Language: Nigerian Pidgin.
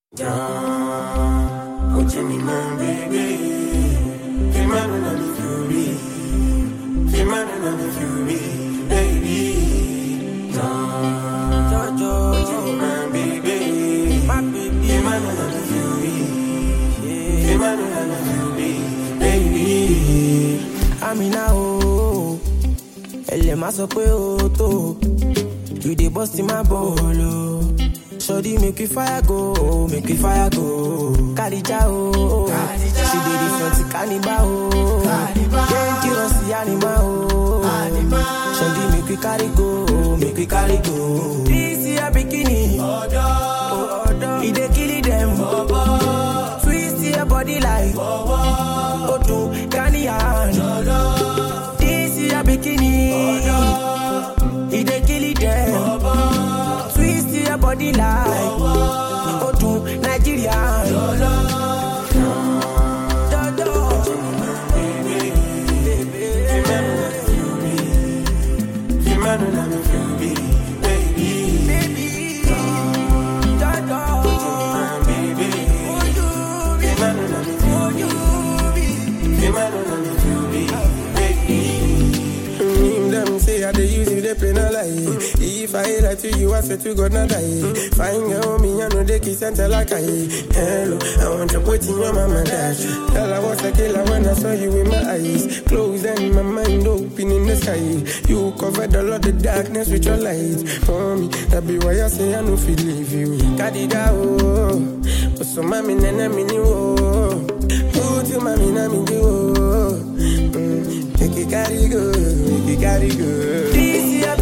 Down, go to me, man, baby. Feel my run on the fury. Feel my run on the fury, baby. Down, go to me, man, baby. My baby. Feel my run on the fury. Feel my run on the fury, baby. Amina o, ẹlẹ̀ máa sọ pé o tó, you dey burst in my ball o. Sọ́dí make we fire go, make we fire go. Kàdíjà o, she dey different kaniba o. Dangerous animal o. Sọ́dí make we carry go, make we carry go. This year bikini, e dey kill dem. Twist your body like Odu Ghanian. This is your bikini. He dey kill them. Twist your body like Odu Nigerian. Dodo. Feel my run on the fury, baby. Baby. Dodo. Man, baby. Oh, you be. Feel my run on the Oh, you be. Feel my run on the fury, baby. Mm, them say I dey use you, they play no lie. If I lie to you, I swear to God not die. Fine girl, me I know they kiss and tell like I. Hello, I want to put in your mama dash. Girl, I was a killer when I saw you in my eyes. Closed and my mind open in the sky. You covered all of the darkness with your light. For me, that be why I say I no feel leave you. Kadida oh, but so mami nene mini oh. Put you mami na mini oh. Mm, make it carry go, make it carry go. This is your